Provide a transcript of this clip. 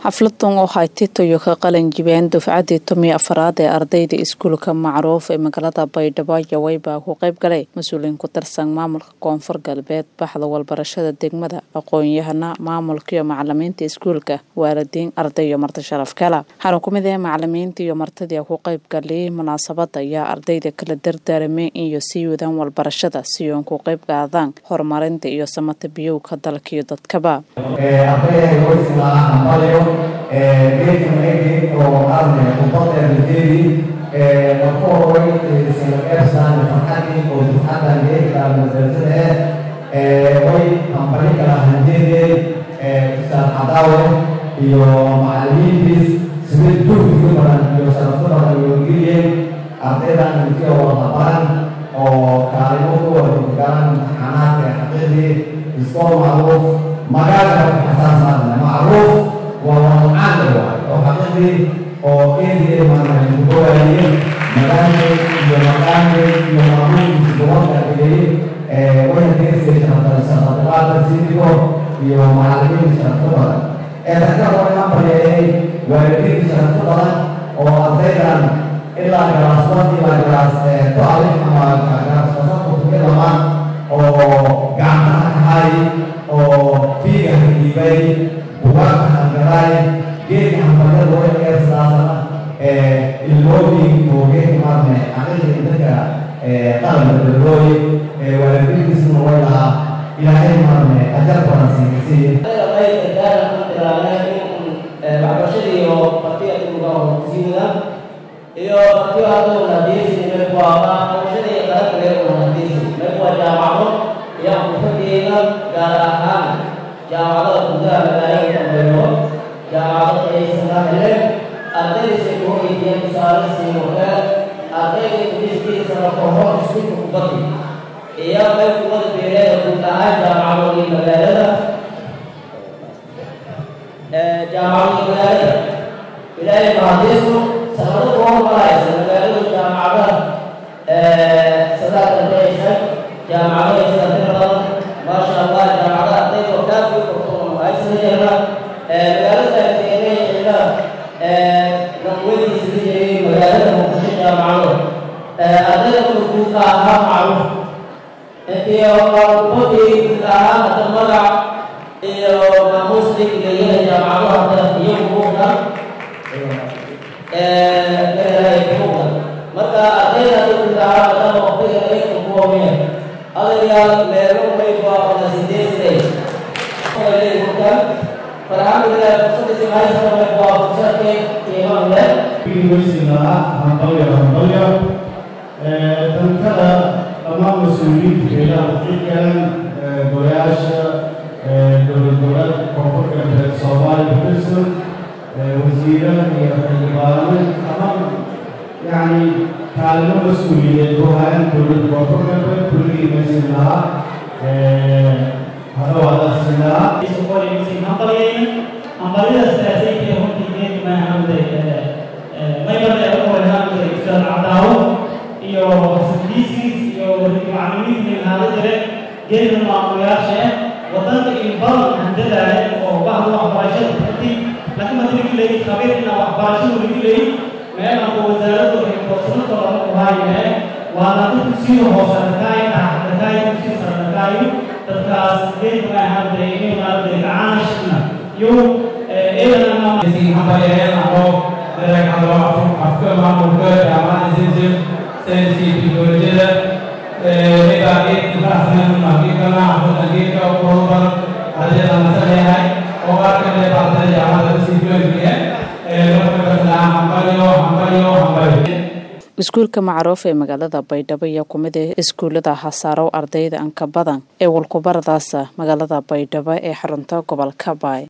xafladan oo haytitayo ka qalin jibeen dufcadii tomiyo afaraad ee ardayda iskuulka macruuf ee magaalada baydhabo yawey baa ku qayb galay mas-uuliyiin ku tirsan maamulka koonfur galbeed baxda walbarashada degmada aqoon-yahana maamulka iyo macalimiinta iskuulka waalidiin arday iyo marti sharaf kala waxaana ku mid ah macalimiinta iyo martidii ku qayb galiyay munaasabada ayaa ardayda kala dardaarameen iyo sii wadaan walbarashada si oon ku qayb qaadaan horumarinta iyo samata biyowka dalka iyo dadkaba ardayda waysigaa hambalyo geedkan eegay oo arne khudbadeernadeedii marka horey sinaqeebsaan farxadii oo dufcadan geedka madrasada eh way hambali kala hanjeedeen ustaad cadaawe iyo macalimiintiis sidee juhdiga badan iyo sharafo badan iyo geliyeen ardaydan intii oo labaran oo kaalimo ku wargalaan imtixaanaadka xaqiiqdii iskoo macruuf magaalka xasaasaan macruuf waa wadcaan waay oo xaqiiqdii oo eedii maarnay kugowaayeen magaalka iyo maqaanka iyo maamuulkiisa gobolka dhigay waxay deersay shaqadabaada siidigo iyo macalimiin sharafo badan ee dadka waxaan bareeyay waalidiin sharafo badan oo ardaydan ilaa galaasbad ilaa galaas to-alif ama galaasbasada tuga dhamaan oo gacmaha kahay oo fiiga hagiibay bugaagka hangaraay geedka hambalyada way eersaasana ilmooyin mooge maarne xaqiiqii dadka qalabka dadooy waalidiintiisuna way lahaa ilaahay maarne ajar badan sinkasiiye waxbarashada iyo partiga uga horsiinada iyo partiga haduu nadiisi meel waa waxbarashada iyo qala kale oo nadiisi meel waa jaamacado iyo xirfadeeda gaar ahaan jaamacada gudaha magaalada dambeeyo jaamacada aysan hele ardaydiisa ku weydiiyeen tusaale siimuka ardayda ingiriiskiisa koho iskuulka kubadi iyo meel kubada beeleeda guud ahaan jaamacadooda magaalada jaamacadii magaalada ilaahay mahadiisu sanado kuwa maraysa magaaladu jaamacada sadaad ardaysa jaamacado isatira badan maasha allah jaamacada ardayda oo kaa fii kortoon aysan jeerna magaalada deeray xilla naqwadiisa la jeeyay magaalada muqdisho jaamacado ardayda guud ahaan macruuf intii qarbadii guud ahaan hadda magac iyo maamuusta leeyahay jaamacado hadda iyo buuqa marka ardayda guud ahaan hadda waqtiga ay kuwameen adayaal meelo may baa wada sideesay farxamdulilah fursadisi haysta may baa fursadke qiiman leh weysinaa hambalyo hambalyo dankada dhammaan mas-uuliyiinta beelaha xigan golayaasha dowlad goboleedka koonfur galbeed soomaaliya kutirsan wasiirada iyo xildhibaano dhammaan yacni kaalimo mas-uuliyeed oo hayaan dowlad koonfur galbeed kulligii maysin lahaa hadhowaadasinaa hambalyada siyaasiyinka runtii geedi maahamday maybada ugu horenaamday ustaad cadaawo iyo sadiisiis iyo macalimiinta inaada jire geedna maamulayaasha wadanka iyo badan handadaale oo bahda waxbarashada karti laakiin madrigi leeyi khabiirna waxbarashadu lagi leeyi meelanku wasaaraddu waxay koodsanada lama kuhaayahe waana dadku sii hoosarakaay dhaxdakaay kusii sarakaay dadkaas geedi maahamday inay maaragtay gacaanashna iyo afka maamulka jaamacada zimzim sayniska iyo teknolojiyada nidaa geedka faraxsan makiikana xafada geedka uruban ardayda nasaleeyahay oo arkale baaqtada jaamacada kasii joogaya marka kasnaa hambalyo hambalyo hambalyo iskuulka macruuf ee magaalada baydhabo ayaa ku mid ah iskuullada hasaarow ardayda anka badan ee walkubaradaasa magaalada baydhabo ee xarunta gobolka baay